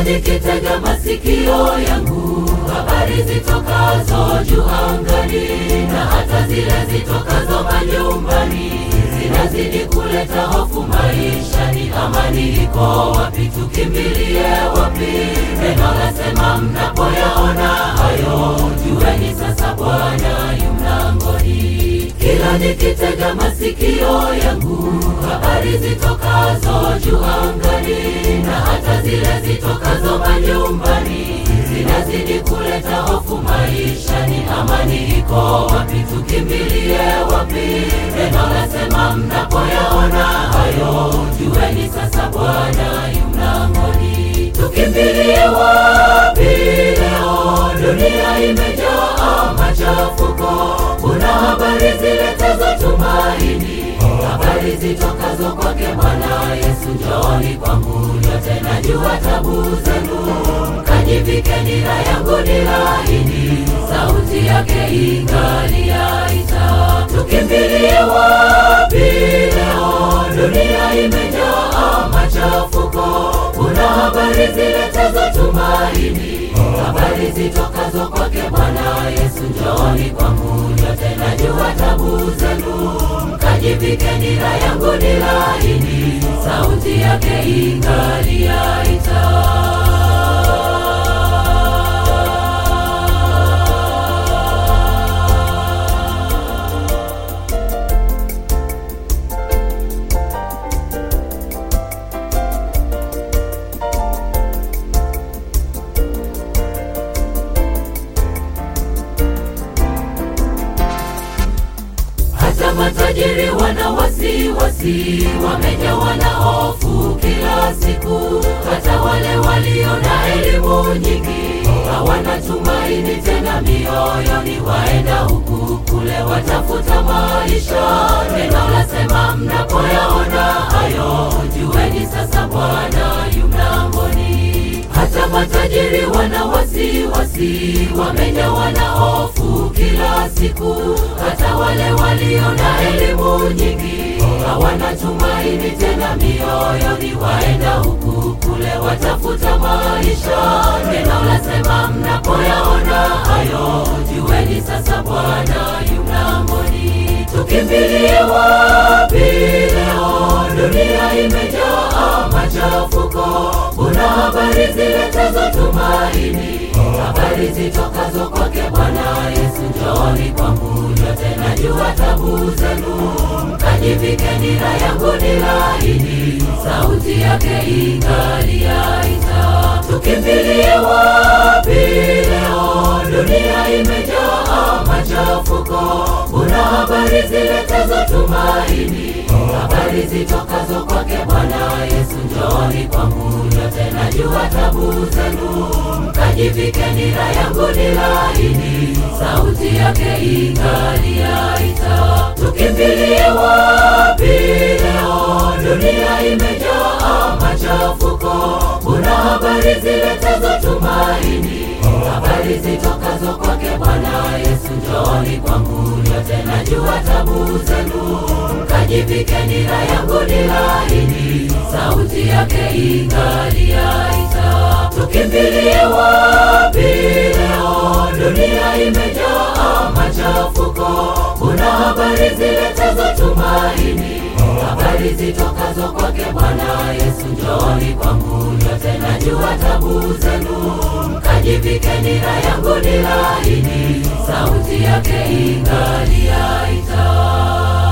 nikitega masikio yangu habari zitokazo juu angani na hata zile zitokazo manyumbani zinazidi kuleta hofu maishani. Amani iko wapi? Tukimbilie wapi? Neno lasema mnapoyaona hayo, jueni sasa Bwana yu mlangoni. Kila nikitega masikio yangu habari zitokazo juu angani na hata zile zitokazo manyumbani zinazidi kuleta hofu maishani. Amani iko wapi? Tukimbilie wapi? Neno lasema mnapoyaona hayo, jueni sasa Bwana yu mlangoni. Tukimbilie wapi leo? Dunia imejaa machafuko, kuna habari ziletazo tumaini, habari zitokazo kwake Bwana Yesu. Njooni kwangu nyote, najua tabu zenu, mkajivike nira yangu ni laini, sauti yake ingali yaita. Tukimbilie wapi leo? Dunia imejaa machafuko, kuna habari ziletazo tumaini, habari zitokazo kwake Bwana Yesu. Njooni kwangu nyote, najua tabu zenu, mkajivike nira yangu ni laini, sauti yake ingali yaita. hata matajiri wana wasiwasi, wamejawa na hofu kila siku. Hata wale walio na elimu nyingi hawana tumaini tena mioyoni, waenda huku kule, watafuta maisha. Neno lasema mnapoyaona hayo, jueni sasa Bwana yu mlangoni. Hata matajiri wana wasiwasi, wamejawa na hofu kila siku. Hata wale walio na elimu nyingi hawana tumaini tena mioyoni, waenda huku kule, watafuta maisha. Neno lasema mnapoyaona hayo, jueni sasa Bwana yu mlangoni. Tukimbilie wapi leo? Dunia imejaa machafuko, kuna habari ziletazo tumaini, habari zitokazo kwake Bwana Yesu. Njooni kwangu nyote, najua tabu zenu, mkajivike nira yangu ni laini, sauti yake ingali yaita. Tukimbilie wapi leo? Dunia imejaa machafuko, kuna habari ziletazo tumaini, habari zitokazo kwake Bwana Yesu. Njooni kwangu nyote, najua tabu zenu, mkajivike nira yangu ni laini, sauti yake ingali yaita. Tukimbilie wapi leo? Dunia imejaa machafuko, kuna habari ziletazo tumaini, habari zitokazo kwake Bwana Yesu. Njooni kwangu nyote, najua tabu zenu, mkajivike nira yangu ni laini, sauti yake ingali yaita. Tukimbilie wapi leo? Dunia imejaa machafuko, kuna habari ziletazo tumaini, habari zitokazo kwake Bwana Yesu. Njooni kwangu nyote, najua tabu zenu, mkajivike nira yangu ni laini, sauti yake ingali yaita.